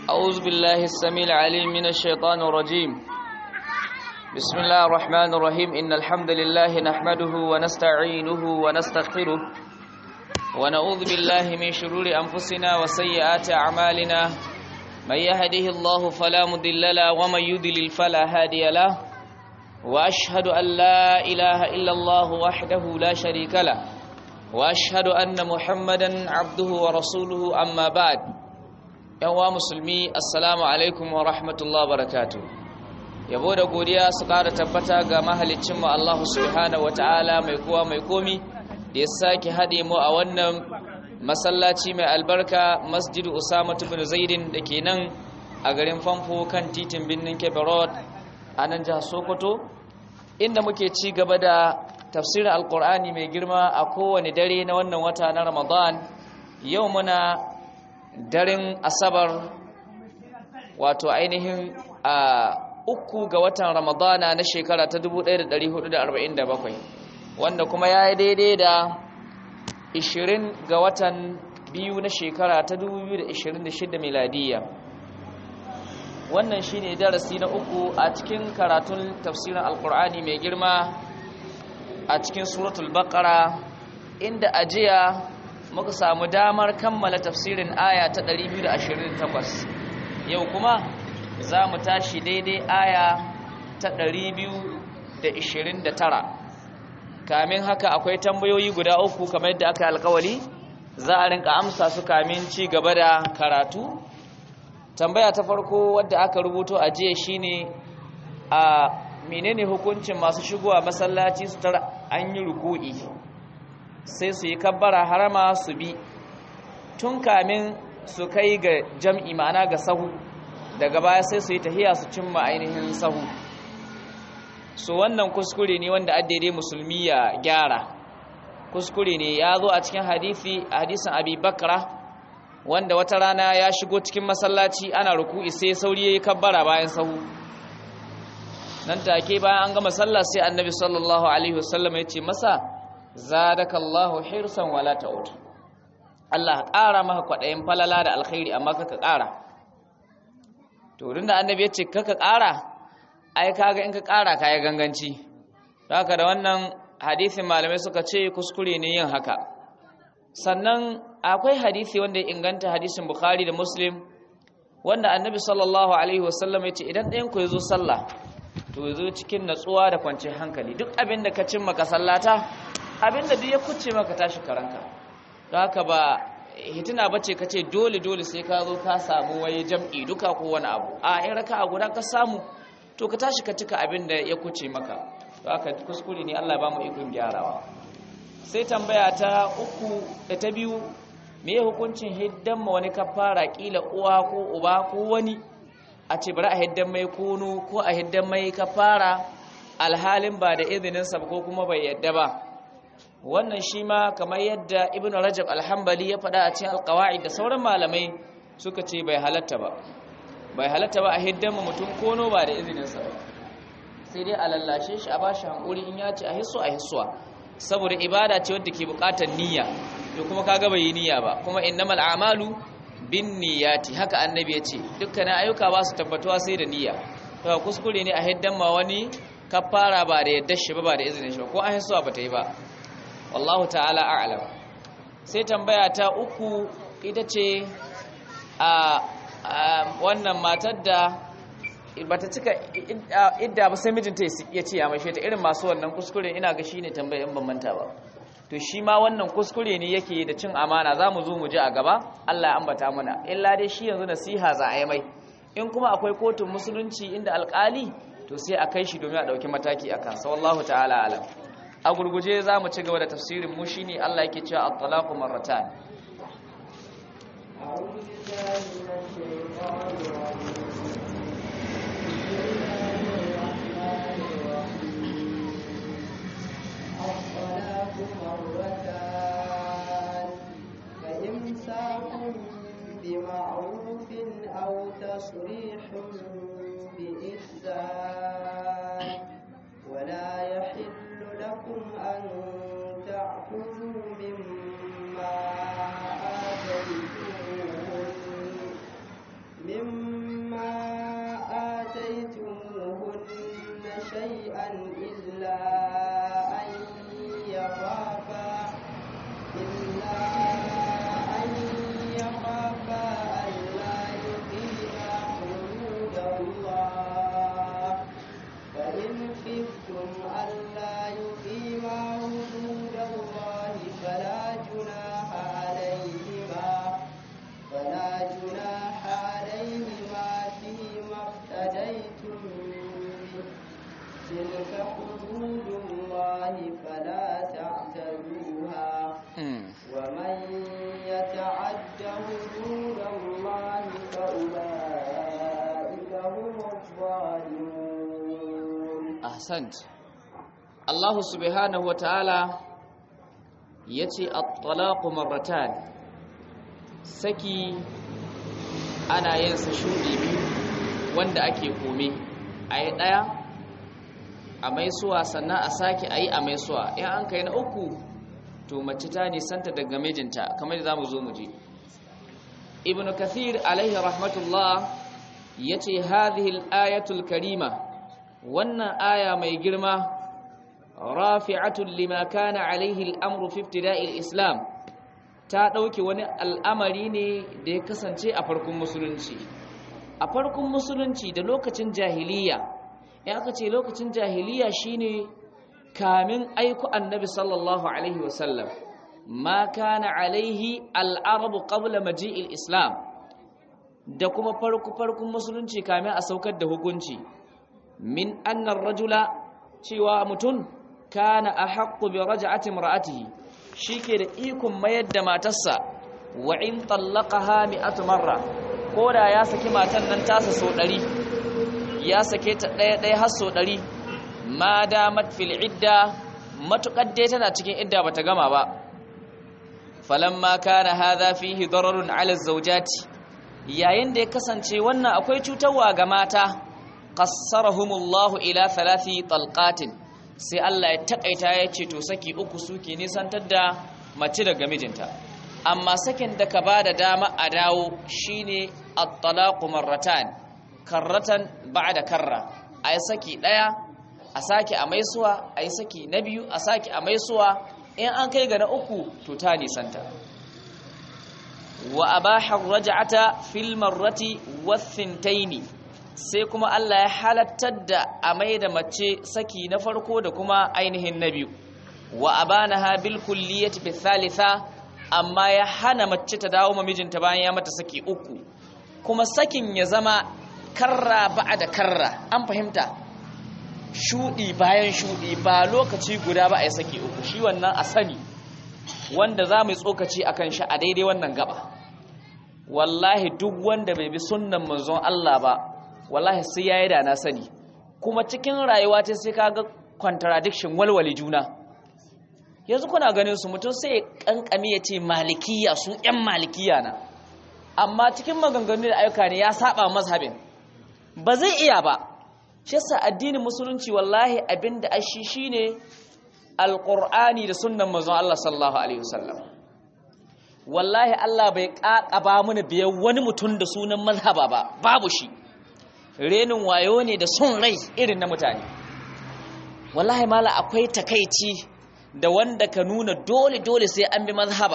أعوذ بالله السميع العليم من الشيطان الرجيم بسم الله الرحمن الرحيم إن الحمد لله نحمده ونستعينه ونستغفره ونعوذ بالله من شرور أنفسنا وسيئات أعمالنا من يهده الله فلا مضل له ومن يضلل فلا هادي له وأشهد أن لا إله إلا الله وحده لا شريك له وأشهد أن محمدا عبده ورسوله أما بعد yanwa musulmi assalamu alaikum wa rahmatullahi barakatu yabo da godiya su ƙara tabbata ga mahalicinmu Allah subhanahu wata'ala mai kowa mai komi da ya sake haɗe mu a wannan masallaci mai albarka masjid usama bin zaidin da ke nan a garin famfo kan titin birnin kebe road a nan jihar sokoto inda muke ci gaba da tafsirin alkur'ani mai girma a kowane dare na wannan wata na ramadan yau muna daren asabar wato ainihin a uku ga watan ramadana na shekara ta 1447 wanda kuma ya yi daidai da 20 ga watan biyu na shekara ta 2026 miladiya wannan shine darasi na uku a cikin karatun tafsirin alkur'ani mai girma a cikin suratul baqara inda ajiya muka samu damar kammala tafsirin aya ta 228 yau kuma za mu tashi daidai aya ta 229 kamin haka akwai tambayoyi guda uku kamar yadda aka alkawali za a rinka amsa su kamin ci gaba da karatu tambaya ta farko wadda aka rubuto a jiya shine a menene hukuncin masu shigowa masallaci su tara an yi ruku'i sai su yi kabbara harama su bi tun kamin su kai ga jam'i ma'ana ga sahu daga baya sai su yi tahiya su cimma ainihin sahu su wannan kuskure ne wanda addade musulmi ya gyara kuskure ne ya zo a cikin hadisi a hadisin abi bakra wanda wata rana ya shigo cikin masallaci ana ruku'i sai sauri ya yi kabbara bayan sahu nan take bayan an gama sallah sai annabi sallallahu alaihi wasallam ya ce masa zadaka Allahu hirsan wala ta'ud Allah ƙara maka kwaɗayin falala da alkhairi amma kaka ƙara to da annabi ya ce kaka ƙara ai kaga in ka ƙara kai ganganci haka da wannan hadisin malamai suka ce kuskure ne yin haka sannan akwai hadisi wanda ya inganta hadisin Bukhari da Muslim wanda annabi sallallahu alaihi wasallam ya ce idan ɗayan ku ya zo sallah to ya zo cikin natsuwa da kwanciyar hankali duk abin da ka cimma ka sallata abinda duk ya kuce maka tashi karanka don haka ba hitina bace kace dole dole sai ka zo ka samu waye jam'i duka ko wani abu a in raka a guda ka samu to ka tashi ka cika abinda ya kuce maka don haka kuskure ne Allah ba mu ikon gyarawa sai tambaya ta uku da ta biyu me ya hukuncin hiddan ma wani kafara kila uwa ko uba ko wani a ce bari a hiddan mai kono ko a hiddan mai kafara alhalin ba da izininsa ko kuma bai yadda ba wannan shi ma kamar yadda ibn rajab alhambali ya faɗa a cikin alkawai da sauran malamai suka ce bai halatta ba bai halatta ba a hiddan mutum kono ba da izininsa ba sai dai a lallashe shi a ba shi hankuri in ya ce a hisso a hissuwa saboda ibada ce wadda ke buƙatar niyya to kuma kaga bai yi niyya ba kuma innamal a'malu bin niyyati haka annabi ya ce dukkanin ayyuka ba su tabbatuwa sai da niyya to kuskure ne a hiddan ma wani kafara ba da yadda shi ba ba da izinin shi ba ko an hissuwa ba ta yi ba wallahu ta'ala a'lam sai tambaya ta uku ita ce a wannan matar da bata cika idda ba sai mijinta ya ce ya maishe ta irin masu wannan kuskure ina ga shine tambaya in ban manta ba to shi ma wannan kuskure ne yake da cin amana za mu zo mu ji a gaba Allah ya ambata mana illa dai shi yanzu nasiha za a yi mai in kuma akwai kotun musulunci inda alkali to sai a kai shi domin a ɗauki mataki a kansa wallahu ta'ala alam a gurguje za mu ci gaba da tafsirin mu shine Allah yake cewa at-talaqu marratan بمعروف أو تصريح بإحسان ولا يحل لكم أن تأخذوا مما آتيتموهن مما آتيتموهن شيئا إلا أن يخافا إلا أن يخافا ألا يقيما حدود الله فإن خفتم ألا يقيما حدود الله فلا جناح عليهما فلا جناح عليهما فيما افتديتم به تلك حدود الله فلا تعتدوها ومن يتعد حدود الله فأولئك هم الظالمون ahsant Allah subhanahu wa ta'ala ya ce at-talaqu marratan saki ana yin sa shudi biyu wanda ake kome ayi daya a maisuwa sannan a sake ayi a maisuwa in an kai na uku to mace ta nisanta daga mijinta kamar da zamu zo mu je ibn kathir alaihi rahmatullah yace hadhihi al-ayatul karima wannan aya mai girma rafi'atun lima kana alaihi al'amru fi ibtida'il islam ta dauke wani al'amari ne da ya kasance a farkon musulunci a farkon musulunci da lokacin jahiliya in aka ce lokacin jahiliya shine kamin aiku annabi sallallahu alaihi wasallam ma kana alaihi al'arabu qabla maji'il islam da kuma farko farkon musulunci kamin a saukar da hukunci min annar rajula cewa mutum kana ahaqqu bi raj'ati imra'atihi shike da ikon mayar da matarsa wa in tallaqaha mi'atu marra koda ya saki matan nan tasa so 100 ya sake ta daya daya har so 100 ma damat fil idda matukar dai tana cikin idda bata gama ba falamma kana hadha fihi dararun 'ala az-zawjati yayin da ya kasance wannan akwai cutarwa ga mata qassarahumullahu ila thalathi talqatin sai Allah ya takaita ya ce to saki uku suke nisantar da mace daga mijinta amma sakin da ka bada dama a dawo shine at-talaqu marratan karratan ba'da karra ay saki daya a saki a maisuwa ay saki na biyu a saki a maisuwa in an kai ga na uku to ta nisanta wa abaha ar-raj'ata fil marrati wath-thintaini sai kuma Allah ya halattar da a mai da mace saki na farko da kuma ainihin na biyu wa abanaha bil kulliyati bi thalitha amma ya hana mace ta dawo ma mijinta bayan ya mata saki uku kuma sakin ya zama karra da karra an fahimta shudi bayan shudi ba lokaci guda ba a yi saki uku shi wannan a sani wanda za mu yi tsokaci akan shi a daidai wannan gaba wallahi duk wanda bai bi sunnan manzon Allah ba wallahi sai yayi da na sani kuma cikin rayuwa ta sai kaga contradiction walwali juna yanzu kuna ganin su mutum sai ya kankame ya ce malikiya su yan malikiya na amma cikin maganganu da ayyuka ne ya saba mazhabin ba zai iya ba shi yasa addinin musulunci wallahi abinda ashi shine alqur'ani da sunnan manzon Allah sallallahu alaihi wasallam wallahi Allah bai kakaba mana biyan wani mutum da sunan mazhaba ba babu shi renin wayo ne da son rai irin na mutane wallahi mala akwai takaici da wanda ka nuna dole dole sai an bi mazhaba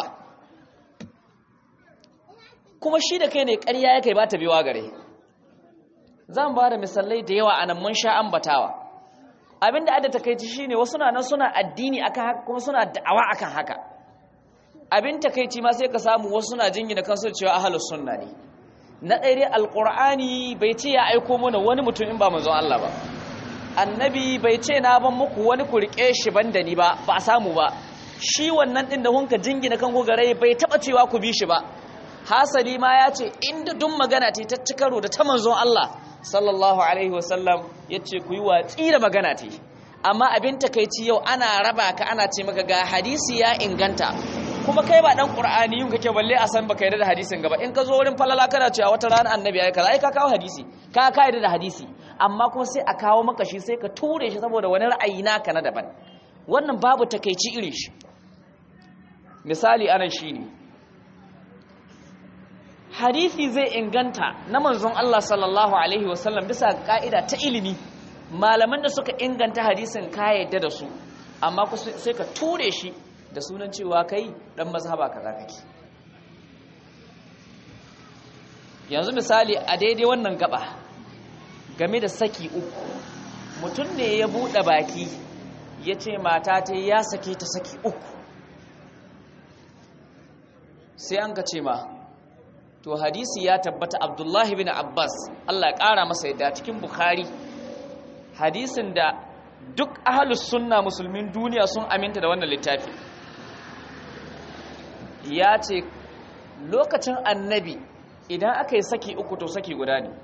kuma shi da kai ne ƙarya ya kai ba ta biwa gare zan ba da misalai da yawa anan mun sha ambatawa abinda adda takaici shine wasu na nan suna addini akan haka kuma suna da'awa akan haka abin takaici ma sai ka samu wasu suna jingina kansu cewa ahlus sunna ne na ɗaya dai alƙur'ani bai ce ya aiko mana wani mutum in ba manzon Allah ba annabi bai ce na ban muku wani ku riƙe shi ban da ni ba ba a samu ba shi wannan ɗin da hunka jingina kan gogare bai taɓa cewa ku bi shi ba hasali ma ya ce inda duk magana ce ta cikaro da ta manzon Allah sallallahu alaihi wasallam ya ce ku yi watsi da magana ce amma abin takaici yau ana raba ka ana ce maka ga hadisi ya inganta kuma kai ba dan qur'ani yin kake balle a san baka yarda da hadisin gaba in ka zo wurin falala kana cewa wata rana annabi ya kaza ai ka kawo hadisi ka ka yarda da hadisi amma kuma sai a kawo maka shi sai ka ture shi saboda wani ra'ayi naka na daban wannan babu takeici irin shi misali anan shine hadisi zai inganta na manzon Allah sallallahu alaihi wasallam bisa ka'ida ta ilimi malaman da suka inganta hadisin ka yadda da su amma sai ka ture shi da sunan cewa kai dan mazhaba kaza kake yanzu misali a daidai wannan gaba game da saki uku mutum ne ya buɗe baki ya ce mata ta ya sake ta saki uku sai an ka ce ma to hadisi ya tabbata abdullahi bin abbas allah ya ƙara masa yadda cikin bukhari hadisin da duk ahalus sunna musulmin duniya sun aminta da wannan littafi ya ce lokacin annabi idan aka yi saki uku to saki guda ne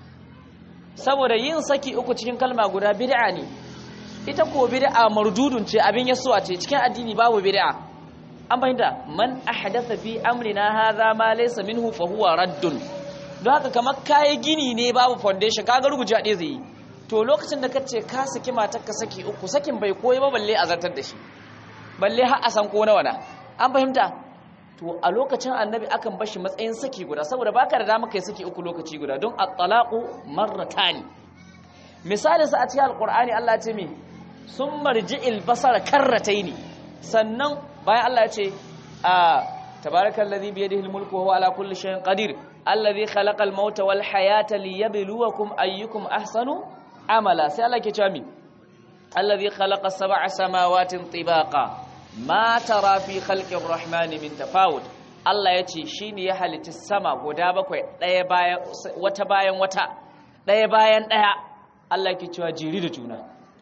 saboda yin saki uku cikin kalma guda bid'a ne ita ko bid'a mardudun ce abin yasuwa ce cikin addini babu bid'a an fahimta man ahdatha fi amrina hadha ma laysa minhu fa huwa raddun don haka kamar kayi gini ne babu foundation kaga ruguje ɗaya zai yi to lokacin da kace ka saki matar ka saki uku sakin bai koyi ba balle a zartar da shi balle har a san ko nawa na an fahimta to a lokacin annabi akan bashi matsayin saki guda saboda baka da dama kai saki uku lokaci guda don at-talaqu marratani misali sa a cikin alqur'ani Allah ya ce mi summa rji'il basara karrataini sannan bayan Allah ya ce a tabarakallazi bi yadihi al-mulku wa huwa ala kulli shay'in qadir alladhi khalaqa al-mauta wal hayata liyabluwakum ayyukum ahsanu amala sai Allah ke cewa mi alladhi khalaqa sab'a samawatin tibaqa ma tara fi khalqir rahmani min tafawut Allah yace shine ya halitta sama guda bakwai daya bayan wata bayan wata daya bayan daya Allah ke cewa jiri da juna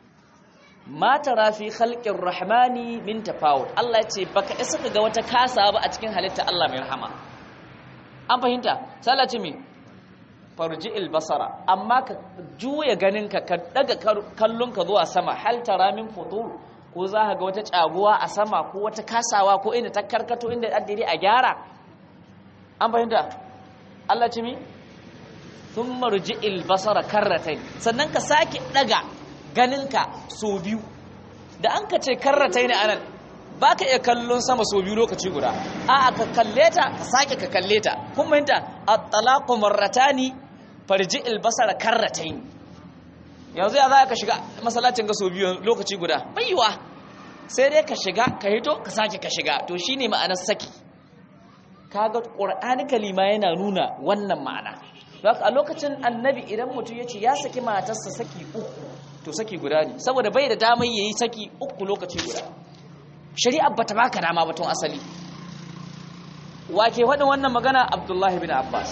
ma tara fi khalqir rahmani min tafawut Allah yace baka isa ga wata kasa ba a cikin halitta Allah mai rahama an fahimta sallaci mi farji'il basara amma ka juya ganinka ka daga kallonka zuwa sama hal tara min futur ko za ka ga wata caguwa a sama ko wata kasawa ko inda ta karkato inda addini a gyara an fahimta Allah ci mi thumma rji'il basara karratayn sannan ka sake daga ganinka so biyu da an ka ce karratayn anan baka iya kallon sama so biyu lokaci guda a'a ka kalle ta ka sake ka kalle ta kun fahimta at-talaqu marratani farji'il basara karratayn yanzu ya za ka shiga masallacin ga so biyu lokaci guda baiwa sai dai ka shiga ka hito ka sake ka shiga to shine ma'anar saki kaga qur'ani kalima yana nuna wannan ma'ana a lokacin annabi idan mutum ya ce ya saki matarsa saki uku to saki guda ne saboda bai da damar yayi saki uku lokaci guda shari'ar bata baka dama batun asali wake faɗin wannan magana abdullahi bin abbas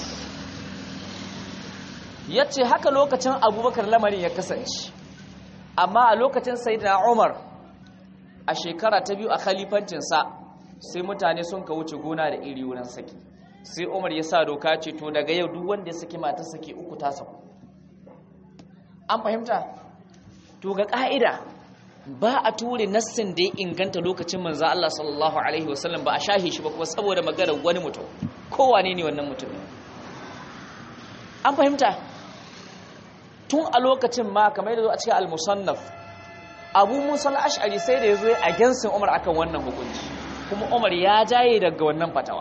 ya ce haka lokacin abubakar lamarin ya kasance amma a lokacin sayidina umar a shekara ta biyu a khalifancinsa sai mutane sun ka wuce gona da iri wurin saki sai umar ya sa doka ce to daga yau duk wanda ya saki mata saki uku ta saku an fahimta to ga ka'ida ba a ture nassin da ya inganta lokacin manzo Allah sallallahu alaihi wasallam ba a shahe shi ba kuma saboda maganar wani mutum kowane ne wannan mutum an fahimta tun a lokacin ma kamar yadda zo a cikin al-musannaf abu musa al-ash'ari sai da ya zo a gensin umar akan wannan hukunci kuma umar ya jaye daga wannan fatawa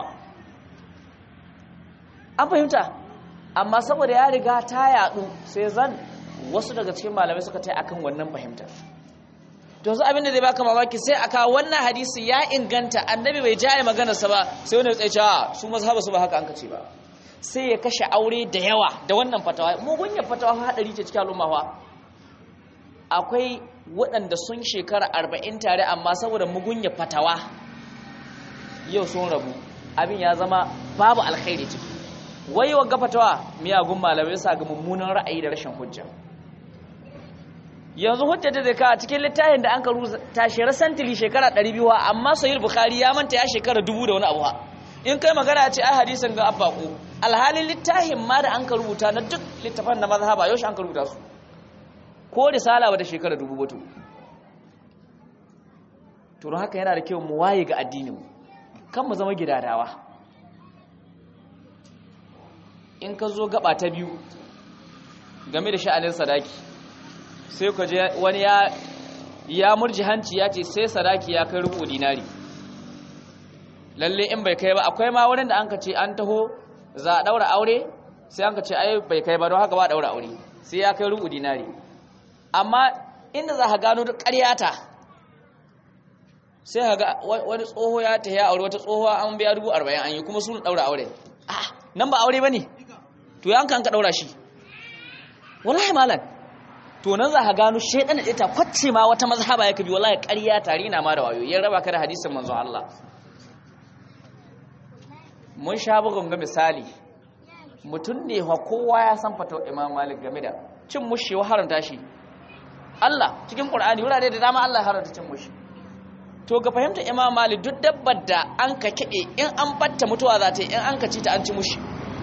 an fahimta amma saboda ya riga ta yadu sai zan wasu daga cikin malamai suka tai akan wannan fahimta to su abin da zai baka mamaki sai aka wannan hadisi ya inganta annabi bai jaye maganarsa ba sai wani ya tsaye su mazhaba su ba haka an kace ba sai ya kashe aure da yawa da wannan fatawa mugunyar fatawa haɗari ce cikin al'umma fa akwai waɗanda sun shekara arba'in tare amma saboda mugunyar fatawa yau sun rabu abin ya zama babu alkhairi ciki wai wa fatawa miyagun malamai sa ga mummunan ra'ayi da rashin hujja yanzu hujja da zai cikin littafin da an karu tashi rasantili shekara 200 amma sahih bukhari ya manta ya shekara dubu da wani abu ha in kai magana ce ai hadisin ga abbaku alhalin littafin ma da an ka rubuta na duk littafan na mazhaba yau an ka rubuta su ko risala wata shekara dubu batu to haka yana da kyau mu waye ga addinin mu kan mu zama gidadawa in ka zo gaba ta biyu game da sha'anin sadaki sai ka je wani ya ya murji hanci ya ce sai sadaki ya kai rubu dinari lalle in bai kai ba akwai ma wurin da an ka ce an taho za a daura aure sai an ka ce ai bai kai ba don haka ba a daura aure sai ya kai rubu dinari amma inda za ka gano duk ƙaryata sai ka ga wani tsoho ya ta ya aure wata tsohuwa an biya dubu arba'in an yi kuma sun daura aure ah nan ba aure ba ne to yanka an ka daura shi wallahi malam to nan za ka gano shaidan da ita kwacce ma wata mazhaba ya kabi wallahi ƙarya tare na ma da wayo ya raba ka da hadisin manzon Allah mun sha bugun ga misali mutum ne wa kowa ya san fata Imam Malik game da cin mushi wa haramta shi Allah cikin Qur'ani wurare da dama Allah ya haramta cin mushi to ga fahimta Imam Malik duk dabbar da an ka kide in an batta mutuwa za ta yi in an ka ci ta an ci mushi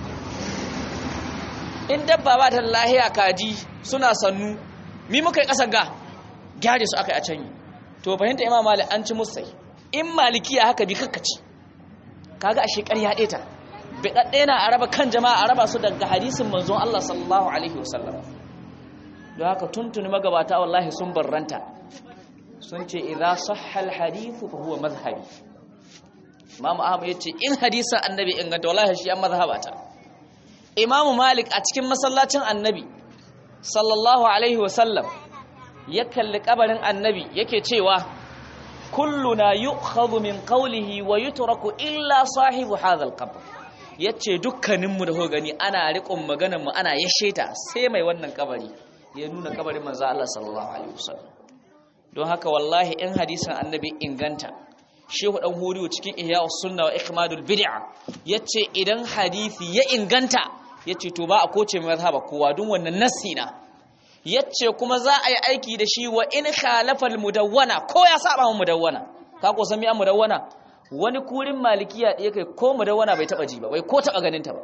in dabba ba ta lahiya kaji suna sannu mi muka yi ƙasar ga gyare su aka yi a canyi to fahimta imam malik an ci musai in malikiya haka bi kakkaci kaga a shekar ya ɗeta biɗaɗɗe na a raba kan jama'a a raba su daga hadisin manzon Allah sallallahu alaihi wasallam don haka tuntuni magabata wallahi sun barranta sun ce idza sahha al hadithu fa huwa mazhabi imam ahmad yace in hadisin annabi inganta wallahi shi an mazhabata imamu malik a cikin masallacin annabi sallallahu alaihi wasallam ya kalli kabarin annabi yake cewa kulluna yu'khadhu min qawlihi wa yutraku illa sahibu hadha al-qabr yace dukkaninmu da ho gani ana riƙon maganar mu ana yashe ta sai mai wannan kabari ya nuna kabarin manzo Allah sallallahu alaihi wasallam don haka wallahi in hadisin annabi inganta shehu dan huriyo cikin ihya'us sunna wa ikmadul bid'a yace idan hadisi ya inganta yace to ba a koce mai mazhaba kowa dun wannan nassi na yace kuma za a yi aiki da shi wa in khalafa mudawwana ko ya saba mu mudawwana ka ko san mi an mudawwana wani kurin malikiya da kai ko mudawwana bai taba ji ba bai ko taba ganin ta ba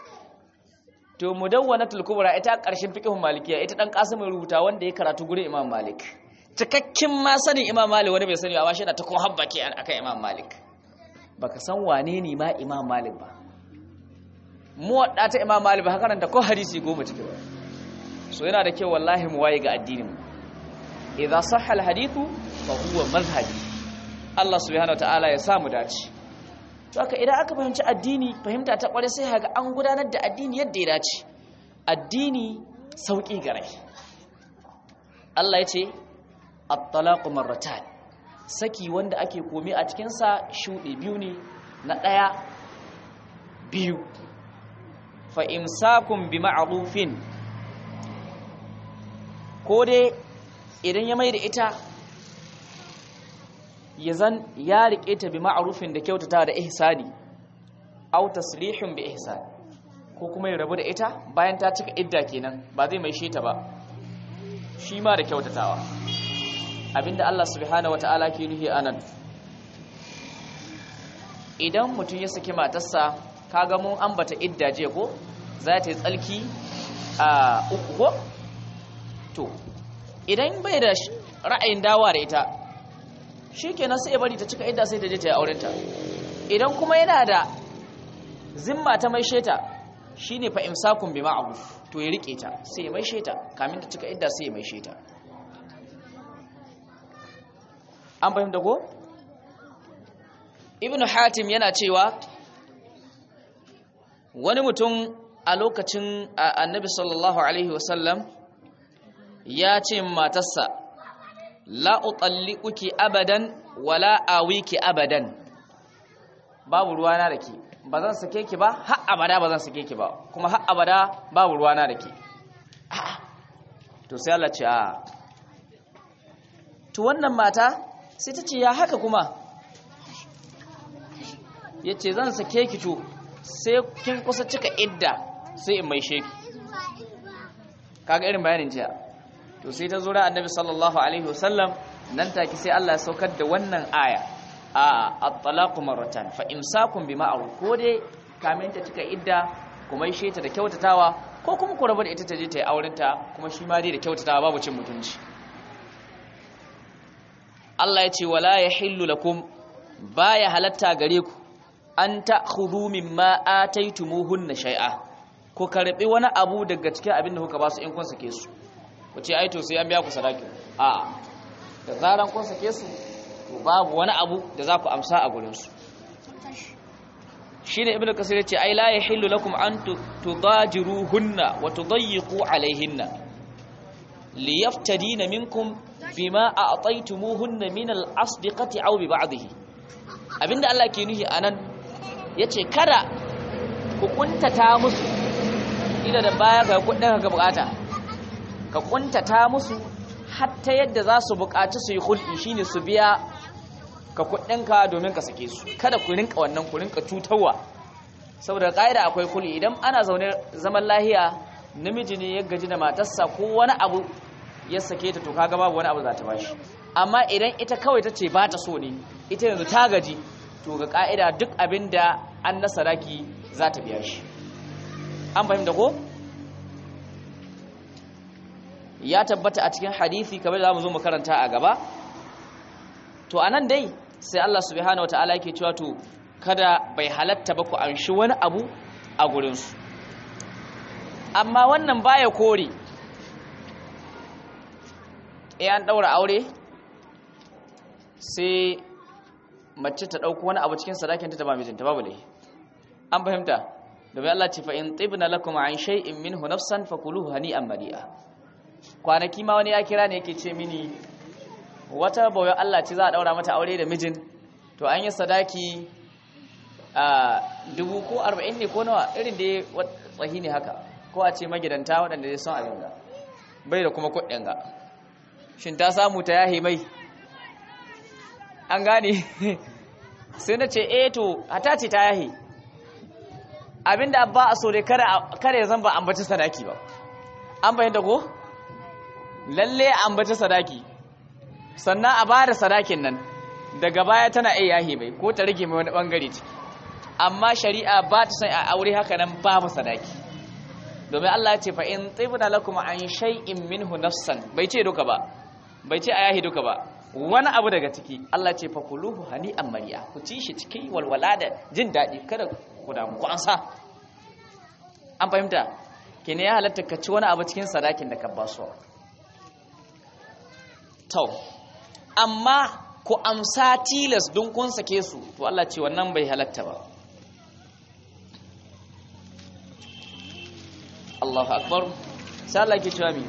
to mudawwanatul kubra ita karshen fiqhun malikiya ita dan kasim rubuta wanda ya karatu gurin imam malik cikakken ma sanin imam malik wani bai sani ba shi na ta kon habba ke akan imam malik baka san wane ne ma imam malik ba mu wadda ta imam malik ba haka nan da ko hadisi goma cike ba so yana da kyau wallahi mu waye ga addinin mu idza sahha al hadithu fa huwa mazhabi Allah subhanahu wataala ya samu dace to haka idan aka fahimci addini fahimta ta kware sai haka an gudanar da addini yadda ya dace addini sauki gare Allah ya ce at-talaqu marratan saki wanda ake komi a cikin sa shuɗe biyu ne na ɗaya biyu fa imsakun bi ma'rufin ko dai idan ya mai da ita ya zan ya riƙe ta bi ma'rufin da kyautata da ihsani aw taslihun bi ihsani ko kuma ya rabu da ita bayan ta cika idda kenan ba zai mai ta ba shi ma da kyautatawa abinda Allah subhanahu wataala ke nuhi anan idan mutum ya saki matarsa kaga mun ambata idda je ko za ta yi tsalki a uku ko to idan bai da ra'ayin dawa da ita shikenan sai ya bari ta cika idda sai ta je ta yi aurenta idan kuma yana da zimma ta mai sheta shine fa imsakun bi ma'ruf to ya rike ta sai ya mai sheta kamin ta cika idda sai ya mai sheta an fahimta ko ibnu hatim yana cewa wani mutum a lokacin annabi sallallahu alaihi wasallam ya ce matarsa la utalliquki abadan wala awiki abadan babu ruwana da ke ba zan sake ki ba har abada ba zan sake ki ba kuma har abada babu ruwana da ke to sai Allah ce a to wannan mata sai ta ce ya haka kuma ya ce zan sake ki to sai kin kusa cika idda sai in mai sheki kaga irin bayanin jiya to sai ta zura annabi sallallahu alaihi wasallam nan take sai Allah ya saukar da wannan aya a at-talaqu marratan fa imsakun bi ma'ruf ko dai kamin ta cika idda kuma yi sheta da kyautatawa ko kuma ku rabu da ita ta je ta yi aurenta kuma shi ma dai da kyautatawa babu cin mutunci Allah ya ce wala yahillu lakum baya halatta gare ku an ta'khudhu mimma ataytumuhunna shay'a ko karbi wani abu daga cikin abin da kuka ba su in kun sake su ku ce ai to sai an biya ku sadaki a da zaran kun sake su to babu wani abu da za ku amsa a gurin su shine ibnu kasir yace ai la yahillu lakum an tudajiruhunna wa tudayyiqu alaihinna liyaftadina minkum bima a'taytumuhunna min al-asdiqati aw bi ba'dihi abinda Allah ke nuhi anan yace kada ku kuntata musu ida da baya ga kudin ka bukata ka kuntata musu hatta yadda za su bukaci su yi hulɗi shine su biya ka kudinka domin ka sake su kada ku rinka wannan ku rinka cutarwa saboda ƙa'ida akwai kuli idan ana zaune zaman lahiya namiji ne ya gaji da matarsa ko wani abu ya sake ta to kaga babu wani abu za ta bashi amma idan ita kawai ta ce ba ta so ne ita yanzu ta gaji to ga ƙa'ida duk abin da an na sadaki za ta biya shi an fahimta ko ya tabbata a cikin hadisi kamar za mu zo mu karanta a gaba to anan dai sai Allah subhanahu wataala yake cewa to kada bai halatta ba ku anshi wani abu a gurinsu amma wannan baya kore an daura aure sai mace ta dauko wani abu cikin sadakinta ta ba mijinta babu lai an fahimta domin Allah ce fa in tibna lakum an shay'in minhu nafsan fakuluhu hani'an mari'a kwanaki ma wani ya kira ne yake ce mini wata bawai Allah ce za a daura mata aure da mijin to an yi sadaki a dubu ko arba'in ne ko nawa irin da ya tsahi ne haka ko a ce magidanta waɗanda ya son abin ga bai da kuma kuɗin ga shin ta samu ta yahe mai an gane sai na ce eh to hata ce ta yahe abinda ba a so dai kare zan ba ambaci sadaki ba an bayyanta ko lalle ambaci sadaki sannan a bada sadakin nan daga baya tana iya yahe mai ko ta rage mai wani bangare ciki amma shari'a ba ta son a aure haka nan babu sadaki domin Allah ya ce fa in tibna lakum an shay'in minhu nafsan bai ce duka ba bai ce a yahi duka ba wani abu daga ciki Allah ce fa kuluhu hani'an mariya ku ci shi cikin walwala da jin daɗi kada ku damu ku ansa an fahimta kene ya halatta ka ci wani abu cikin sadakin da ka ba su to amma ku amsa tilas don kun sake su to Allah ce wannan bai halatta ba Allahu akbar sai Allah ke cewa mi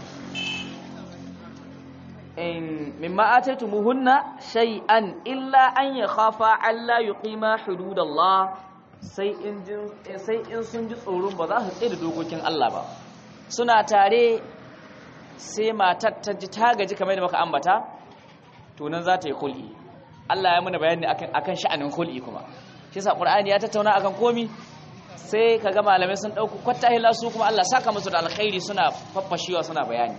in mimma ataytumuhunna shay'an illa an yakhafa alla yuqima hududallah sai in sai in sun ji tsoron ba za su tsaye da dokokin Allah ba suna tare sai matar ta ji ta gaji kamar da muka ambata to nan za ta yi kul'i Allah ya muna bayani akan akan sha'anin kul'i kuma shi sa Qur'ani ya tattauna akan komi sai kaga malamai sun dauko kwatta hila su kuma Allah saka musu da alkhairi suna faffashiwa suna bayani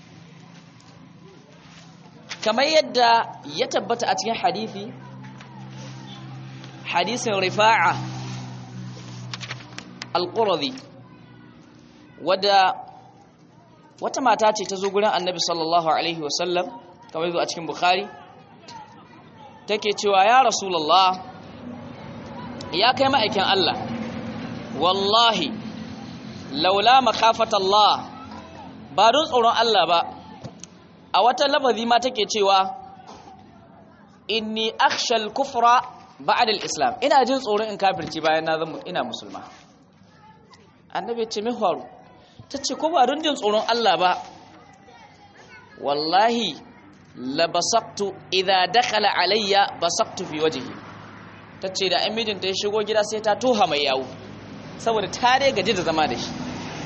kamar yadda ya tabbata a cikin hadisi hadisin rifa'a al-quradi wadda wata mata ce ta zo gurin annabi sallallahu alaihi wasallam kamar yadda a cikin bukhari take cewa ya rasulullah ya kai ma'aikin Allah wallahi laula makafata Allah ba don tsoron Allah ba a wata lafazi ma take cewa inni akhshal kufra ba'da al-islam ina jin tsoron in kafirci bayan na zama ina musulma annabi ya ce me faru tace ko ba don jin tsoron Allah ba wallahi la basaqtu idha dakhala alayya basaqtu fi wajhi tace da amidin ta shigo gida sai ta toha mai yawo saboda ta dai gaji da zama da shi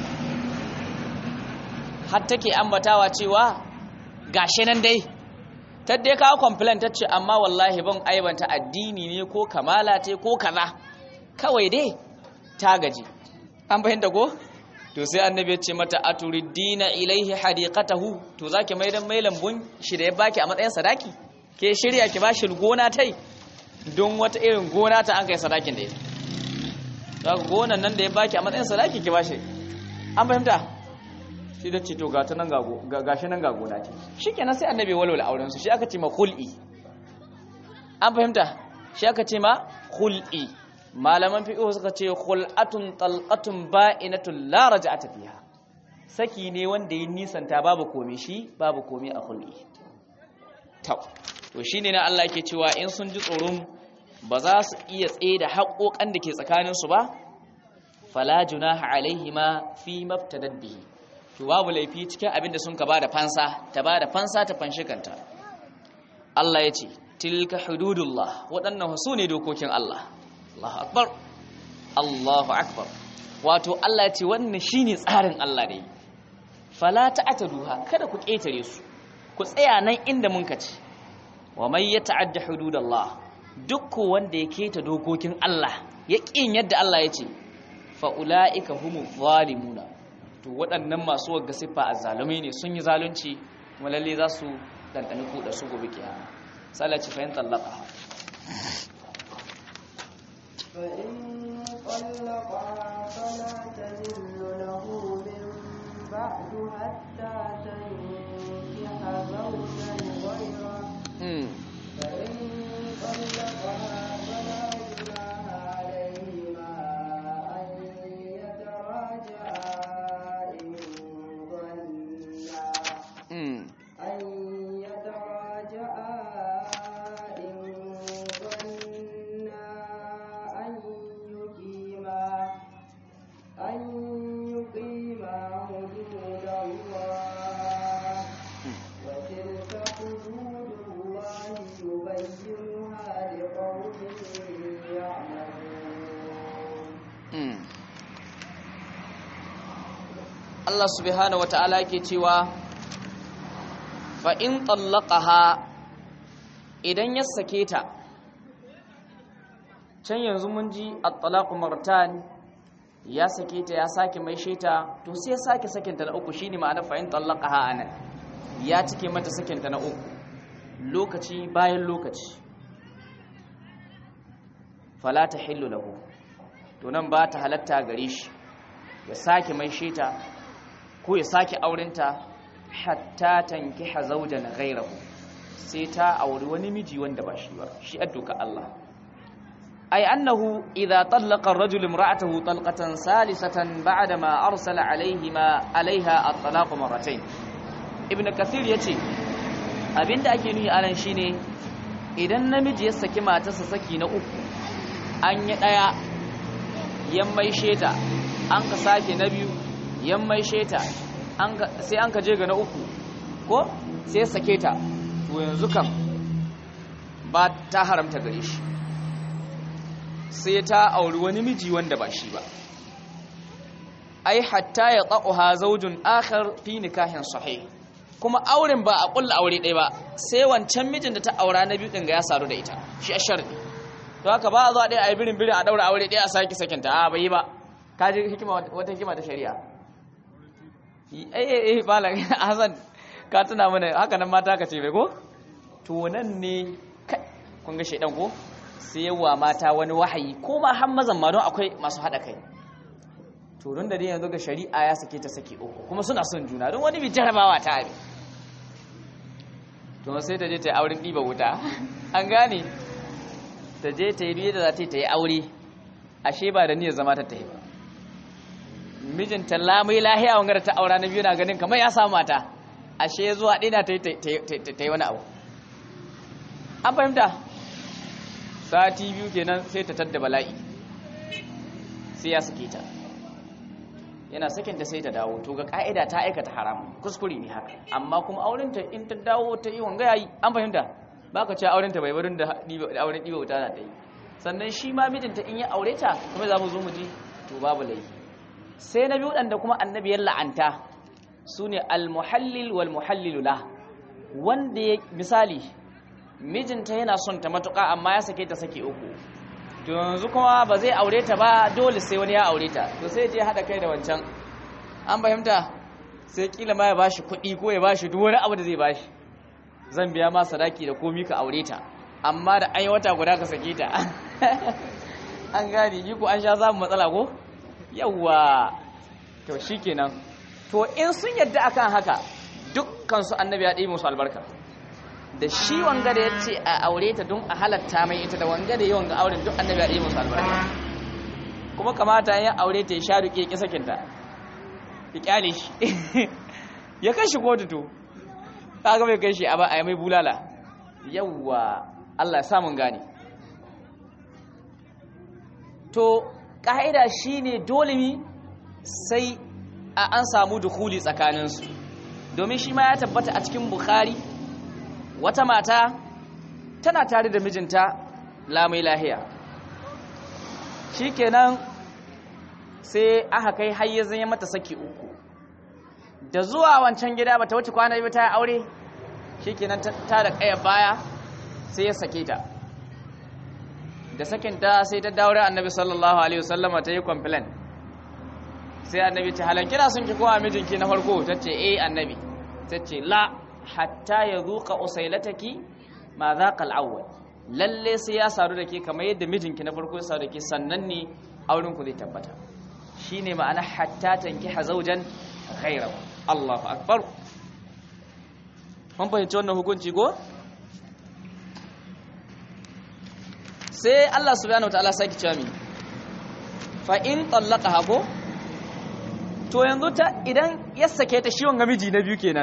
har take ambatawa cewa gashi nan dai ta dai kawo complain ta ce amma wallahi ban aibanta addini ne ko kamala ce ko kaza kawai dai ta gaji an fahimta ko to sai annabi ya ce mata aturidina ilaihi hadiqatahu to zaki mai dan mai lambun shi da ya baki a matsayin sadaki ke shirya ki bashi gona tai don wata irin gona ta an kai sadakin da ya zaka gonan nan da ya baki a matsayin sadaki ki bashi an fahimta shi da ce to ga ta nan ga gashi nan ga gona ce shikenan sai annabi walwala auren su shi aka ce ma khul'i an fahimta shi aka ce ma khul'i malaman fiqh suka ce khul'atun talqatun ba'inatun la raj'ata fiha saki ne wanda ya nisanta babu komai shi babu komai a khul'i to to shine na Allah yake cewa in sun ji tsoron ba za su iya tsaye da haƙoƙan da ke tsakaninsu ba fala junaha alaihima fi mabtadad bihi to babu laifi cikin abin da sun ka bada fansa ta bada fansa ta fanshi kanta Allah ya ce tilka hududullah waɗannan su ne dokokin Allah Allahu akbar Allahu akbar wato Allah ya ce wannan shine tsarin Allah ne fala ta'taduha kada ku ƙetare su ku tsaya nan inda mun ka ce wa may yata'adda hududallah duk wanda ya keta dokokin Allah ya ƙin yadda Allah ya ce fa ulaika humu zalimuna to waɗannan masu wagga siffa azzalumai ne sun yi zalunci kuma lalle za su dandani ku da su gobe kiyama sallaci fa in tallaka فإن طلقها فلا تحل له من بعد حتى تنكح زوجا غيره hmm. فإن طلقها فلا جناح عليهما أن يتراجعا إن ظنا hmm. أن يتراجعا إن ظنا أن يقيما أن يقيما حدود الله وتلك حدود الله يبينها لقوم يعلمون Mm. Allah subhanahu wata'ala yake cewa fa in tallaqaha idan ya sake ta can yanzu mun ji at-talaqu martan ya sake ta ya sake mai sheta to sai ya sake sakinta na uku shine ma'ana fa in tallaqaha anan ya cike mata sakinta na uku lokaci bayan lokaci fala tahillu lahu to nan ba ta halatta gare shi ya sake mai sheta ko ya sake aurenta hatta tankiha zawjan ghayrahu sai ta auri wani miji wanda ba shi ba shi adduka Allah ay annahu idha talaqa ar-rajulu imra'atahu talqatan salisatan ba'da ma arsala alayhima alayha at-talaq marratayn ibn kathir yace abinda ake nuni anan shine idan namiji ya saki matarsa saki na uku an yi daya yammai sheta an ka sake na biyu yammai sheta sai an ka je ga na uku ko sai sake ta to yanzu kam ba ta haramta gare shi sai ta auri wani miji wanda ba shi ba ai hatta ya tsa'uha zaujun akhar fi nikahin sahih kuma auren ba a kulla aure ɗaya ba sai wancan mijin da ta aura na biyu ɗin ga ya saru da ita shi a sharɗi to haka ba a zuwa ɗaya a yi birin birin a ɗaura aure ɗaya a sake sakinta a bai yi ba ka ji hikima wata hikima ta shari'a eh eh eh malam hasan ka tuna mana haka nan mata ka ce bai ko to nan ne kai kun ga shaidan ko sai yawa mata wani wahayi ko ma har mazan ma don akwai masu haɗa kai to don da dai yanzu ga shari'a ya sake ta sake uku kuma suna son juna don wani bi jarabawa ta abin to sai ta je ta yi auren ɗiba wuta an gane ta je ta yi biye da za ta yi ta yi aure ashe ba da niyyar zama ta ta yi ba mijinta lamai lahiya wanga da ta aura na biyu na ganin kamar ya samu mata ashe zuwa ɗina ta yi wani abu an fahimta sati biyu kenan sai ta tadda bala'i sai ya sake ta yana sakinta sai ta dawo to ga ka'ida ta aikata haram kuskure ne haka amma kuma aurenta in ta dawo ta yi wanga yayi an fahimta baka ce aurenta bai barin da auren ɗiba wuta na ta yi sannan shi ma mijinta in ya aure ta kuma za mu zo mu ji to babu laifi sai na biyu da kuma annabi ya la'anta su ne almuhallil wal muhallilu la wanda ya misali mijinta yana son ta matuƙa amma ya sake ta sake uku to yanzu kuma ba zai aure ta ba dole sai wani ya aure ta to sai je haɗa kai da wancan an fahimta sai kila ma ya bashi kuɗi ko ya bashi duk wani abu da zai bashi zan biya ma sadaki da komi ka aure ta amma da an yi wata guda ka sake ta an gane yi ko an sha samun matsala ko yawwa to shikenan to in sun yadda akan haka dukkan su annabi ya ɗibi musu albarka da shi wanga da yace a aure ta don a halatta mai ita da wanga da yawan ga auren duk annabi ya ɗibi musu albarka kuma kamata ya aure ta ya sha duke ki sakin ta ya kyale shi ya kai shi kotu to kaga bai kai shi a ba a mai bulala yawwa Allah ya sa mun gane to ƙa'ida shine dole mi sai a an samu dukuli tsakaninsu domin shi ma ya tabbata a cikin bukhari wata mata tana tare da mijinta lamai lahiya shikenan sai aka kai hayyazin ya mata saki uku da zuwa wancan gida bata wuce kwana biyu ta aure shikenan ta da kaya baya sai ya sake ta da sakin ta sai ta daure annabi sallallahu alaihi wasallama ta yi complain sai annabi ta halan kina son ki kowa mijinki na farko tace eh annabi tace la hatta yazuqa usailataki ma zaqa al-awwal lalle sai ya sadu da ke kamar yadda mijinki na farko ya sadu da ke sannan ne auren ku zai tabbata shine ma'ana hatta tankiha zawjan ghayrahu Allahu akbar mun fahimci wannan hukunci go sai Allah subhanahu wataala saki cewa mi fa in tallaqaha ko to yanzu ta idan ya sake ta shi wanga miji na biyu kenan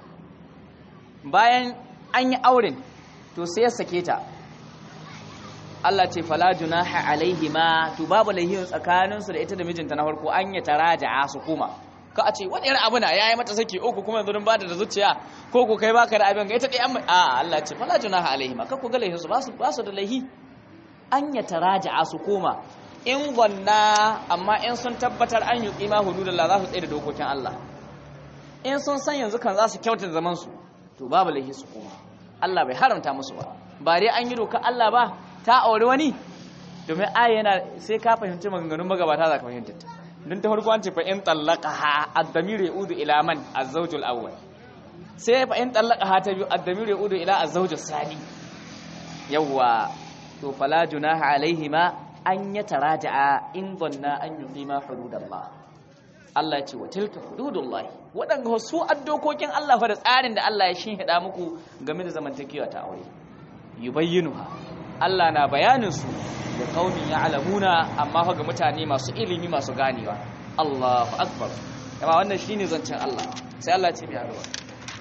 bayan an yi auren to sai ya sake ta Allah ce fala junaha alaihima to babu laihin tsakanin su da ita da mijinta na farko an ya taraja'a su kuma ka a ce wani irin abu na yayi mata saki uku kuma yanzu ba da zuciya ko ko kai baka da abin ga ita dai amma a Allah ce fala junaha alaihima ka ku ga laihin su ba su ba su da laihi an ya taraja'a su koma in gwanna amma in sun tabbatar an yi kima hududallah za su tsaye da dokokin Allah in sun san yanzu kan za su kyauta zaman su to babu laihi su koma Allah bai haramta musu ba ba dai an yi doka Allah ba ta aure wani domin aya yana sai ka fahimci maganganun magabata za ka fahimta ta don ta farko an ce fa in tallaqaha ad-damir yaudu ila man az-zawj al-awwal sai fa in tallaqaha ta biyu ad-damir yaudu ila az-zawj as-sani yawwa to fala junaha alaihima an yataraja'a in dhanna an yuqima hududallah Allah ya ce wa tilka hududullah waɗanda su addokokin Allah fa da tsarin da Allah ya shinhida muku game da zamantakewa ta aure yubayyinuha Allah na bayanin su da kaumin ya'lamuna amma fa ga mutane masu ilimi masu ganewa Allahu akbar kuma wannan shine zancen Allah sai Allah ya ce biya ruwa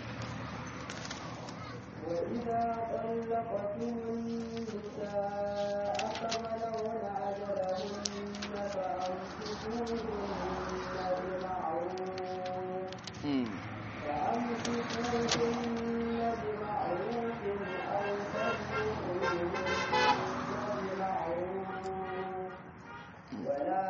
وإذا طلقتم النساء فبلغن أجلهن فأمسكوهن بمعروف mm. فأمسكوهن بمعروف أو سرحوهن بمعروف ولا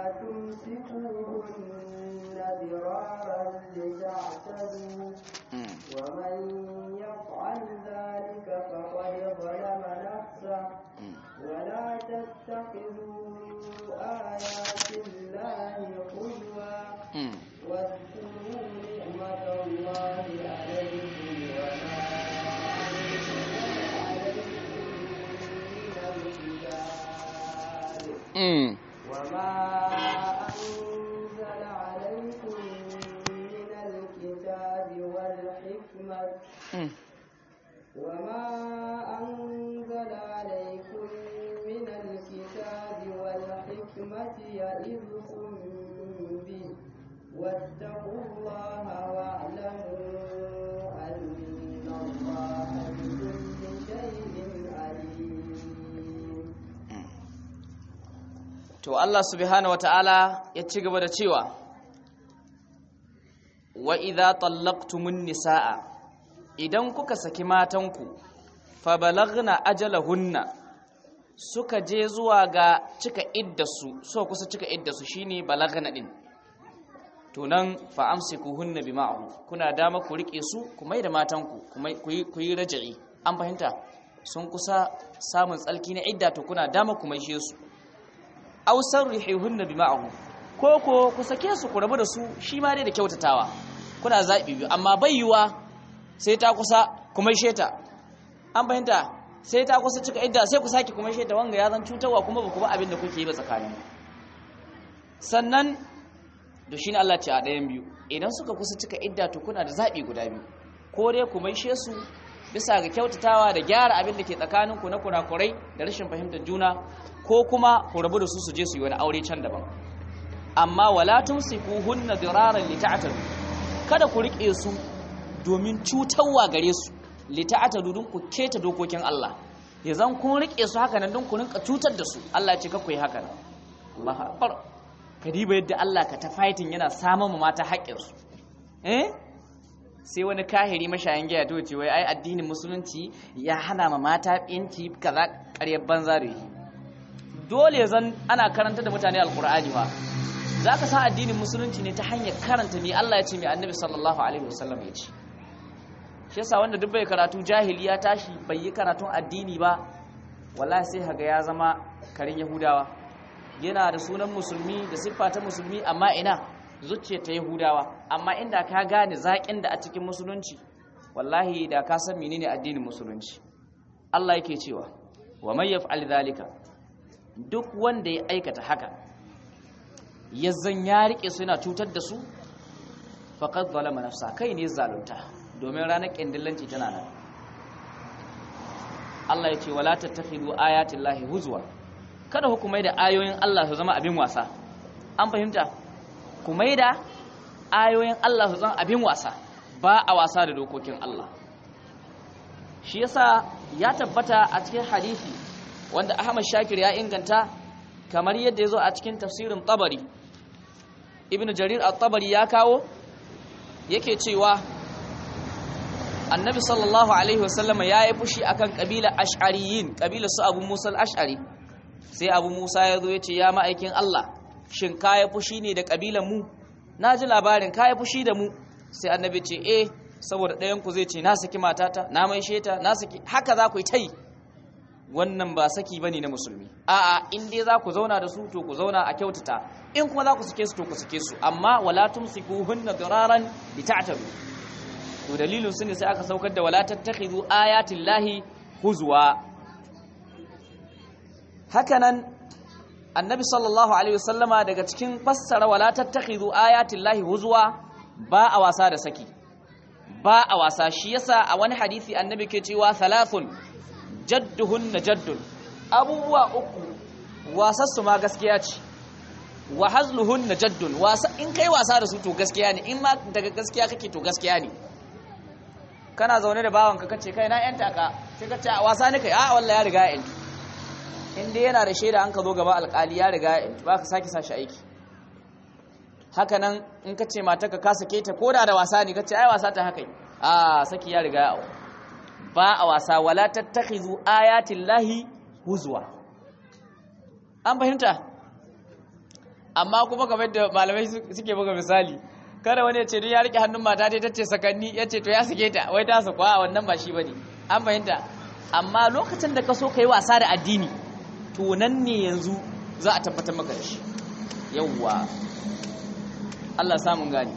تمسكوهن ضرارا لتعتدوا mm. ومن يفعل ذلك فقد ظلم نفسه mm. ولا تتخذوا آيات الله هزوا mm. واذكروا نعمة الله عليكم وما أنزل عليكم من الكتاب mm. وما أنزل عليكم من الكتاب والحكمة mm. وما أنزل عليكم من الكتاب والحكمة يئذكم به واتقوا الله واعلموا أن الله بكل شيء عليم to Allah subhanahu wataala ya ci gaba da cewa wa idza tallaqtumun nisaa idan kuka saki matanku fa balagna ajalahunna suka je zuwa ga cika iddasu so kusa cika iddasu shine balagna din to nan fa amsikuhunna bima'ruf kuna dama ku rike su ku mai da matanku kuma ku yi ku yi raja'i an fahimta sun kusa samun tsalki na idda to kuna dama ku maishe su aw sarrihunna bima'ruf ko ko ku sake su ku rabu da su shi ma dai da kyautatawa kuna zabi biyu amma bayyuwa sai ta kusa kuma sheta an fahimta sai ta kusa cika idda sai ku saki kuma sheta wanga ya zan cutarwa kuma ba ku ba abin da kuke yi ba tsakanin sannan da shi ne Allah ce a ɗayan biyu idan suka kusa cika idda to kuna da zaɓi guda biyu ko dai ku maishe su bisa ga kyautatawa da gyara abin da ke tsakaninku na kurakurai da rashin fahimtar juna ko kuma ku rabu da su su je su yi wani aure can daban amma wala tumsikuhunna diraran lita'tadu kada ku rike su domin cutarwa gare su lita'tadu dun ku keta dokokin Allah ya zan kun rike su haka nan dun ku rinka cutar da su Allah ya ce ka ku yi haka nan Allahu akbar kadiba yadda Allah ka ta fighting yana samun mu mata haƙƙinsu eh sai wani kahiri mashayin giya to ce wai ai addinin musulunci ya hana ma mata yanci kaza ƙaryar banza da yi dole zan ana karanta da mutane alkur'ani ba za ka san addinin musulunci ne ta hanyar karanta mai Allah ya ce mai annabi sallallahu alaihi wasallam ya ce shi yasa wanda duk bai karatu jahili ya tashi bai yi karatun addini ba wallahi sai haga ya zama karin yahudawa yana da sunan musulmi da siffa ta musulmi amma ina zuciya ta yahudawa amma inda ka gane zaƙin da a cikin musulunci wallahi da ka san menene addinin musulunci Allah yake cewa wa may yaf'al dhalika duk wanda ya aikata haka ya zan ya rike su yana cutar da su faqad zalama nafsa kai ne zalunta domin ranar kindillanci tana nan Allah ya ce wala tattakhidu ayatin lahi huzwa kada hukumai da ayoyin Allah su zama abin wasa an fahimta kumai da ayoyin Allah su zama abin wasa ba a wasa da dokokin Allah shi yasa ya tabbata a cikin hadisi wanda Ahmad Shakir ya inganta kamar yadda ya zo a cikin tafsirin Tabari Ibn Jarir al-Tabari ya kawo yake cewa Annabi sallallahu alaihi wasallama ya yi fushi akan kabila Ash'ariyin kabila su Abu Musa al-Ash'ari sai Abu Musa ya zo ya ce ya ma'aikin Allah shin kaya fushi ne da kabilan mu na ji labarin kaya fushi da mu sai Annabi ce eh saboda ɗayan ku zai ce na saki matata na mai sheta na saki haka za ku yi tai wannan ba saki bane na musulmi a'a in dai za ku zauna da su to ku zauna a kyautata in kuma za ku sake su to ku sake su amma wala tumsikuhunna diraran lita'tabu to dalilin su ne sai aka saukar da wala tattakhidhu ayatin lahi huzwa hakanan annabi sallallahu alaihi wasallama daga cikin fassara wala tattakhidhu ayatin lahi huzwa ba a wasa da saki ba a wasa shi yasa a wani hadisi annabi ke cewa thalathun jadduhunna jaddun abubuwa uku wasassu ma gaskiya ce wa hazluhunna jaddun wasa in kai wasa da su to gaskiya ne in ma daga gaskiya kake to gaskiya ne kana zaune da bawanka kace kai na yanta ka sai kace a wasa ne kai a wallahi ya riga ya yanta in dai yana da shaida an ka zo gaba alƙali ya riga ya yanta ba ka sake sashi aiki haka nan in kace mata ka sake ta koda da wasa ne kace ai wasa ta haka a saki ya riga ya ba a wasa wala tattakhizu ayatin lahi huzwa an fahimta amma kuma kamar da malamai suke buga misali kada wani ya ce don ya rike hannun mata dai tace sakanni ya ce to ya sake ta wai ta sakwa a wannan ba shi bane an fahimta amma lokacin da ka so ka yi wasa da addini to nan ne yanzu za a tabbatar maka da shi yawwa Allah samun gani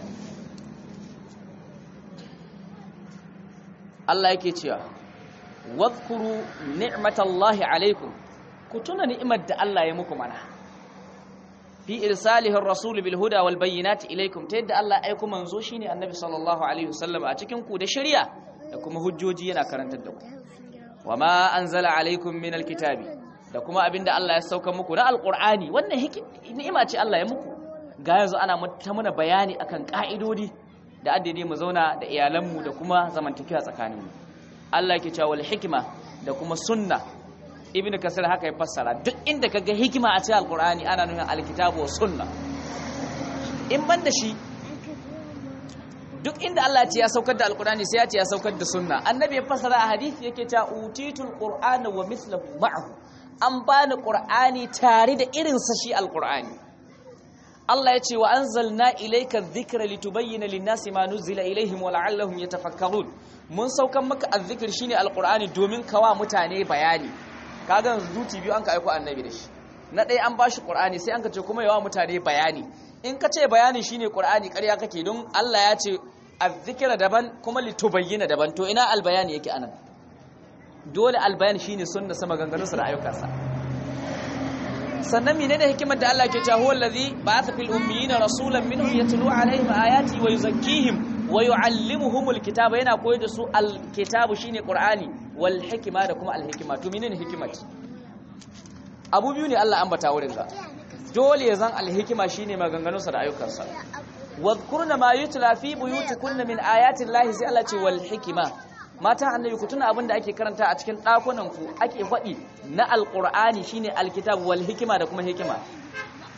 Allah yake cewa wadhkuru ni'matallahi alaikum ku tuna ni'imar da Allah ya muku mana fi irsalihi ar-rasul bil huda wal bayyinati ilaikum ta yadda Allah ya aika manzo shine annabi sallallahu alaihi wasallam a cikin ku da shari'a da kuma hujjoji yana karantar da ku wama anzala alaikum min alkitabi da kuma abinda Allah ya sauka muku na alqur'ani wannan ni'ima ce Allah ya muku ga yanzu ana ta muna bayani akan ka'idodi da addini mu zauna da iyalanmu da kuma zamantakewa tsakaninmu Allah yake cewa wal hikma da kuma sunna ibnu kasir haka ya fassara duk inda kaga hikima a cikin alqur'ani ana nuna alkitabu was sunna in ban da shi duk inda Allah ya ce ya saukar da alqur'ani sai ya ce ya saukar da sunna annabi ya fassara a hadisi yake cewa utitul qur'ana wa mithluhu ma'ahu an bani qur'ani tare da irin sa shi alqur'ani Allah ya ce wa anzalna ilayka dhikra litubayyana lin-nasi ma nuzila ilayhim wa la'allahum yatafakkarun mun saukan maka azzikr shine alqur'ani domin kawa mutane bayani kaga zuti biyu an ka aiko annabi da shi na ɗaya an bashi qur'ani sai an ka ce kuma yawa mutane bayani in ka ce bayani shine qur'ani ƙarya kake don Allah ya ce azzikra daban kuma litubayyana daban to ina albayani yake anan dole albayan shine sunna sama ganganunsa da ayyukansa sannan menene hikimar da Allah ke cewa huwa allazi ba'atha fil ummiyina rasulan minhum yatlu alaihim ayati wa yuzakkihim wa yuallimuhumul kitaba yana koyar da su alkitabu shine qur'ani wal hikma da kuma alhikma to menene hikimat abu biyu ne Allah ambata wurin ga dole ya zan alhikma shine maganganunsa da ayyukansa wadhkurna ma yutla fi buyutikunna min ayati llahi sai Allah ce wal hikma mata annabi ku tuna abin da ake karanta a cikin ɗakunan ku ake faɗi na alƙur'ani shine alkitab wal hikima da kuma hikima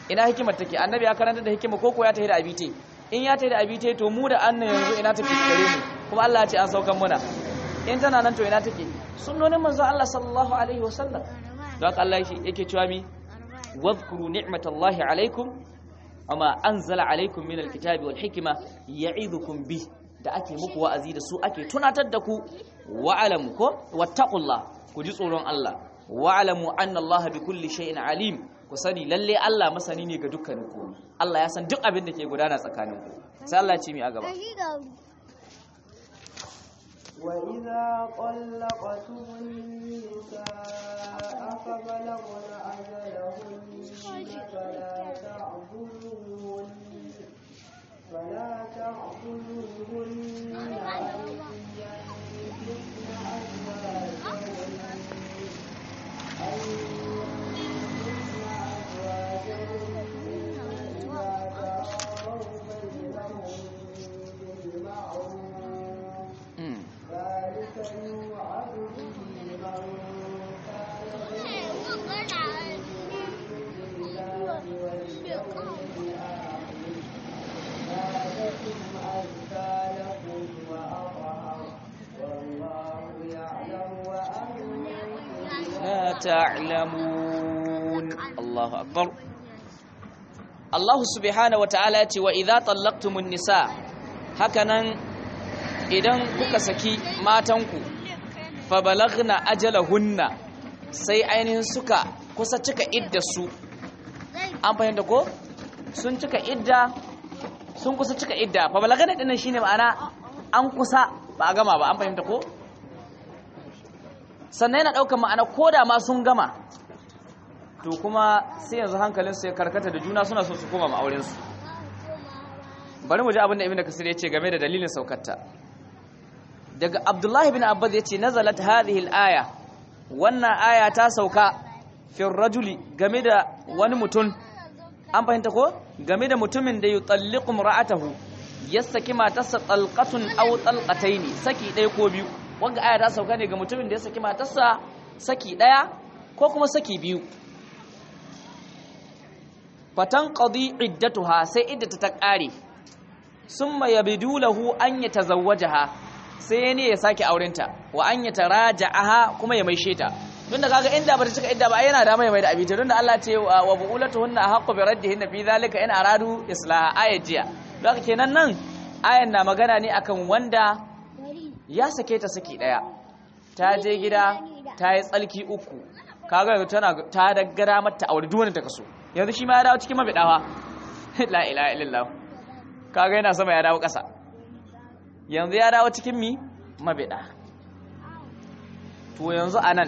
ina hikimar take annabi ya karanta da hikima ko ko ya tafi da abite in ya tafi da abite to mu da annan yanzu ina take gare mu kuma Allah ya ce an saukan muna in tana nan to ina take sunnonin manzo Allah sallallahu alaihi wasallam don haka Allah yake cewa mi wadhkuru ni'matallahi alaikum amma anzala alaikum minal kitabi wal hikma ya'idukum bi da ake muku wa'azi da su ake tunatar da ku wa'alamu ko wattaqullah ku ji tsoron Allah wa'alamu anna Allah bi kulli shay'in alim ku sani lalle Allah masani ne ga dukkanin ku Allah ya san duk abin da ke gudana tsakanin ku sai Allah ya ce mi a gaba وإذا طلقتم النساء فبلغن أجلهن فلا تعبدوهن فلا تعبدوهن أن ينكحن أزواجهن أن ينكحن أزواجهن إذا تراضوا بينهم بالمعروف ذلك يوعظ به من كان بالله واليوم الآخر ذلكم أزكى لكم وأطهر والله يعلم وأنتم لا تعلمون الله أكبر Allah subhanahu wa ta'ala ya ce wa idza tallaqtumun nisa hakanan idan kuka saki matanku fa balagna ajalahunna sai ainihin suka kusa cika iddarsu an fahimta ko sun cika idda sun kusa cika idda fa balagna dinnan shine ma'ana an kusa ba a gama ba an fahimta ko sannan yana daukar ma'ana koda ma sun gama to kuma sai yanzu hankalinsu ya karkata da juna suna so su koma ma'aurinsu bari mu ji abin da ibn kasir ya ce game da dalilin saukarta daga abdullahi bin abbas ya ce nazalat hadhihi al-aya wannan aya ta sauka fi rajuli game da wani mutum an fahimta ko game da mutumin da yutalliqu ra'atahu ya saki matarsa talqatun aw talqataini saki ɗaya ko biyu wanda aya ta sauka ne ga mutumin da ya saki matarsa saki ɗaya ko kuma saki biyu fatan qadi iddatuha sai iddata ta kare summa yabidu lahu an yatazawwajaha sai ne ya sake aurenta wa an yataraja'aha kuma ya maishe ta tunda kaga inda bata cika idda ba ai yana da mai mai da abita tunda Allah ce wa buulatuhunna haqqu bi raddihinna fi zalika in aradu islaha ayajiya don kenan nan ayan na magana ne akan wanda ya sake ta saki daya ta je gida ta yi tsalki uku kaga tana ta daggara mata aure duk wanda ta kaso yanzu shi ma ya dawo cikin mabidawa la ilaha illallah kaga yana sama ya dawo ƙasa yanzu ya dawo cikin mi mabida to yanzu anan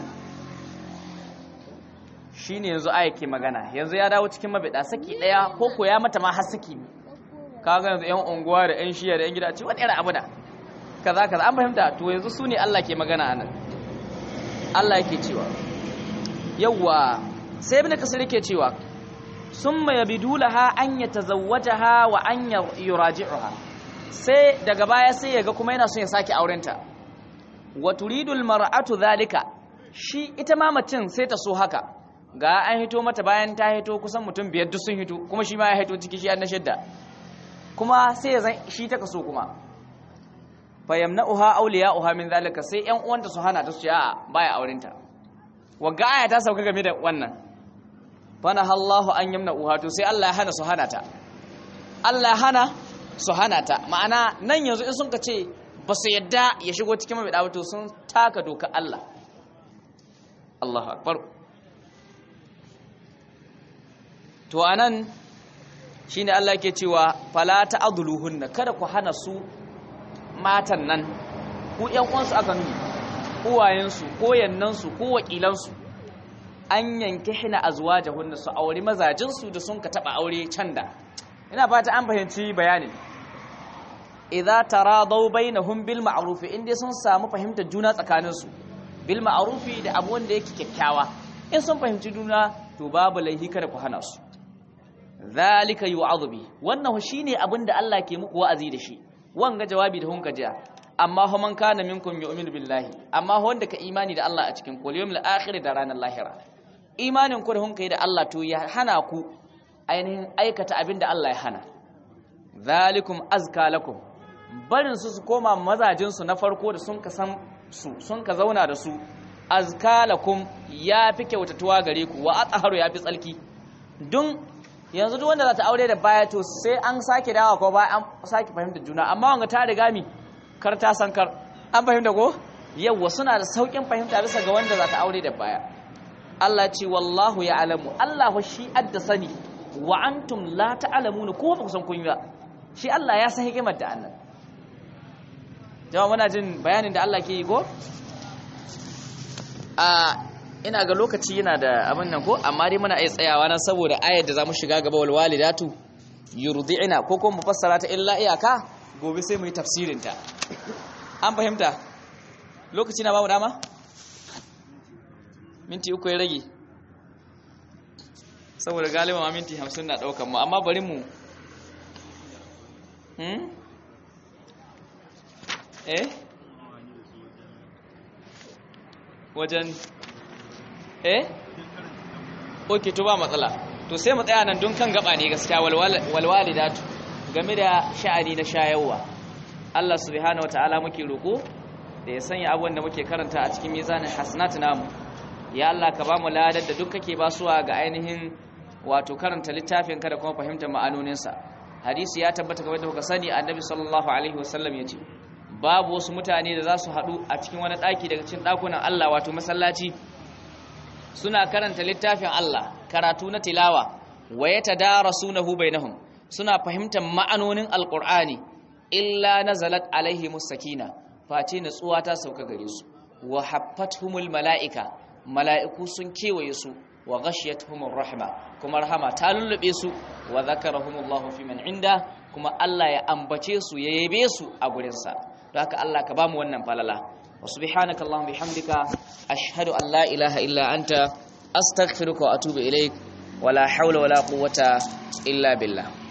shine yanzu aya ke magana yanzu ya dawo cikin mabida saki daya ko ko ya mata ma har saki kaga yanzu yan unguwa da yan shiya da yan gida ce wani irin abu da kaza kaza an fahimta to yanzu su ne Allah ke magana anan Allah yake cewa yawwa sai ibn kasir yake cewa summa yabidulaha an yatazawwajaha wa an yuraji'uha sai daga baya sai yaga kuma yana son ya sake aurenta wa turidul mar'atu zalika shi ita ma mutum sai ta so haka ga an hito mata bayan ta hito kusan mutum biyar duk sun hito kuma shi ma ya hito ciki shi na shidda kuma sai ya zan shi ta kaso kuma fa yamna'uha awliya'uha min zalika sai ƴan uwanta su hana ta su a baya aurenta wagga aya ta sauka game da wannan fana Allahu an yamna uha to sai Allah ya hana su hana ta Allah ya hana su hana ta ma'ana nan yanzu in sun ka ce ba su yadda ya shigo cikin mai dawo to sun taka doka Allah Allahu akbar to anan shine Allah yake cewa fala ta'dhuluhunna kada ku hana su matan nan ku ƴan uwansu aka nuni uwayensu ko yannansu ko wakilansu an yanke hina azwajahunna su aure mazajinsu da sun ka taba aure can da ina fata an fahimci bayanin idza taradaw bainahum bil ma'ruf inda sun samu fahimtar juna tsakaninsu bil ma'ruf da abu wanda yake kyakkyawa in sun fahimci juna to babu laihi kada ku hana su zalika yu'adhu bi wannan shine abin da Allah ke muku wa'azi da shi wanga jawabi da hunka jiya amma ho man kana minkum yu'minu billahi amma ho wanda ka imani da Allah a cikin kul yawmil akhir da ranar lahira imanin ku da hunka da Allah to ya hana ku ainihin aikata abin da Allah ya hana zalikum azka lakum barin su su koma mazajin su na farko da sun ka san su sun ka zauna da su azka lakum ya fi kyautatuwa gare ku wa atharu ya fi tsalki dun yanzu duk wanda za ta aure da baya to sai an sake dawa ko baya an sake fahimta juna amma wanga ta riga mi kar ta san kar an fahimta ko yawwa suna da saukin fahimta bisa ga wanda za ta aure da baya Allah ce wallahu ya alamu Allah shi adda sani wa antum la ta'lamuna ko ba ku san kun yi ba shi Allah ya san hikimar da annan jama'a muna jin bayanin da Allah ke yi ko a ina ga lokaci yana da abin nan ko amma dai muna iya tsayawa nan saboda ayar da zamu shiga gaba wal walidatu yurdi'ina ko kuma mufassara ta illa iyaka gobe sai mu yi tafsirin ta an fahimta lokaci na bamu dama minti uku ya rage saboda galiba ma minti hamsin na ɗaukan mu amma bari mu hmm? eh wajen eh ok to ba matsala to sai mu tsaya nan don kan gaba ne gaskiya walwalidatu game da sha'ani na shayarwa Allah subhanahu wataala muke roko da ya sanya abubuwan da muke karanta a cikin mizanin hasanat namu ya Allah ka ba mu ladar da duk kake basuwa ga ainihin wato karanta littafin ka da kuma fahimtar ma'anoninsa hadisi ya tabbata kamar da kuka sani annabi sallallahu alaihi wasallam yace babu wasu mutane da za su haɗu a cikin wani ɗaki daga cikin ɗakunan Allah wato masallaci suna karanta littafin Allah karatu na tilawa wa yatadarasunahu bainahum suna fahimtar ma'anonin alqur'ani illa nazalat alaihimus sakina face natsuwa ta sauka gare su wa haffatuhumul mala'ika mala'iku sun kewaye su wa ghashiyatuhumur rahma kuma rahama ta lullube su wa zakarahumullahu fi man inda kuma Allah ya ambace su ya yabe su a gurin sa don haka Allah ka bamu wannan falala wa subhanaka allahumma bihamdika ashhadu an la ilaha illa anta astaghfiruka wa atubu ilaik wala hawla wala quwwata illa billah